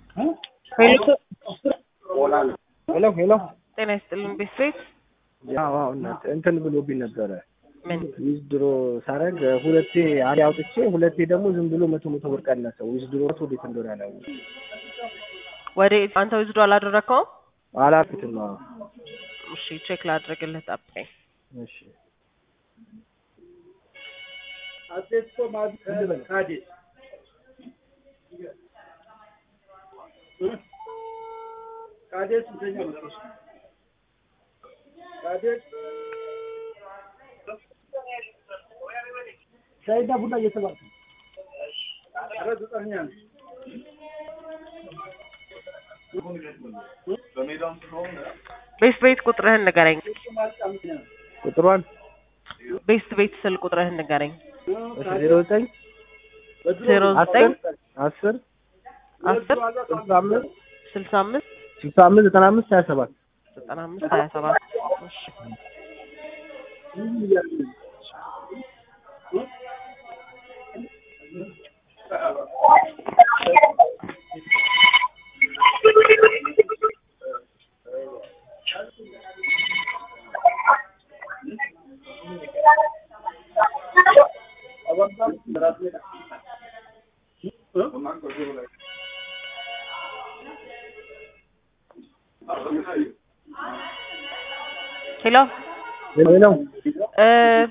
ሄሎ ሄሎ ሄሎ ጤና ይስጥልን ቤተሰብ ያው አዎ እናት እንትን ብሎብኝ ነበረ ምን ዊዝድሮ ሳረግ ሁለቴ አንዴ አውጥቼ ሁለቴ ደግሞ ዝም ብሎ መቶ መቶ ብር ቀነሰው። ዊዝድሮ ወዴት እንደሆነ አላውቅም። ወደ አንተ ዊዝዶ አላደረከውም? አላልኩትም። አዎ እሺ ቼክ ላድርግልህ፣ ጠብቀኝ። እሺ ሻይና ቡና እየተባለ ቤስት ቤት ቁጥርህን ንገረኝ። ቁጥሯን ቤስት ቤት ስል ቁጥርህን ንገረኝ። ዜሮ ዘጠኝ ዜሮ ዘጠኝ አስር አስር ስልሳ አምስት ስልሳ አምስት ስልሳ አምስት ዘጠና አምስት ሀያ ሰባት ዘጠና አምስት ሀያ ሰባት እሺ ሄሎ ሄሎ እ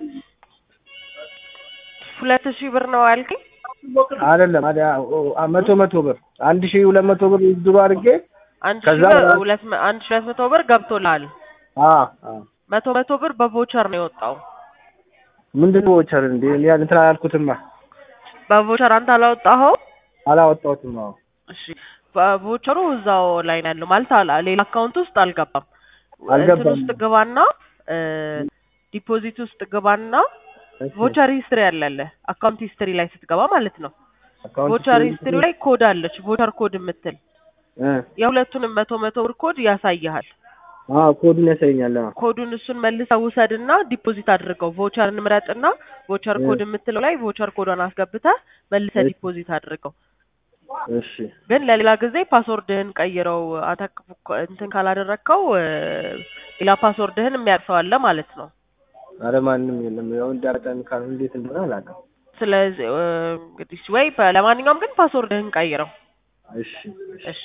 ሁለት ሺህ ብር ነው አልከኝ? አይደለም አዲ መቶ መቶ ብር አንድ ሺህ ሁለት መቶ ብር ዊዝድሮ አድርጌ አንድ ሺህ ከዛ ብር በኋላ- ሁለት መ- አንድ ሺህ ሁለት መቶ ብር ገብቶልሃል። አ አ መቶ መቶ ብር በቮቸር ነው የወጣው። ምንድን ነው ወቸር እንዴ እኔ እንትን አላልኩትማ በቮቸር አንተ አላወጣኸው? አላወጣሁትም። አዎ እሺ በቮቸሩ እዛው ላይ ነው ያለው ማለት አላ- ሌላ አካውንት ውስጥ አልገባም። አልገባም። እንትን ውስጥ ግባና እ ዲፖዚት ውስጥ ግባና ቮቸር ሂስትሪ አለለ አካውንት ሂስትሪ ላይ ስትገባ ማለት ነው። አካውንት ቮቸር ሂስትሪ ላይ ኮድ አለች፣ ቮቸር ኮድ የምትል እ የሁለቱንም መቶ መቶ ብር ኮድ ያሳይሃል። አዎ ኮዱን ያሳየኛል። አዎ ኮዱን እሱን መልሰህ ውሰድና ዲፖዚት አድርገው። ቮቸር እንምረጥና ቮቸር እ። ኮድ የምትለው ላይ ቮቸር ኮዷን አስገብተህ መልሰህ እሺ። ዲፖዚት አድርገው። እሺ ግን ለሌላ ጊዜ ፓስወርድህን ቀይረው አታክ እንትን ካላደረግከው እ፣ ሌላ ፓስወርድህን የሚያቅሰው አለ ማለት ነው። አረ ማንም የለም። ያው እንዳጋጣሚ ካል እንዴት እንደሆነ አላውቅም። ስለዚህ እ፣ እንግዲህ ወይ በ- ለማንኛውም ግን ፓስወርድህን ቀይረው። እሺ እሺ፣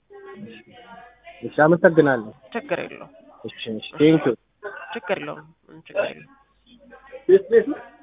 እሺ አመሰግናለሁ። ችግር የለውም፣ እሺ እሺ ቴንኪው ችግር የለውም፣ ችግር የለውም። ቤት ቤት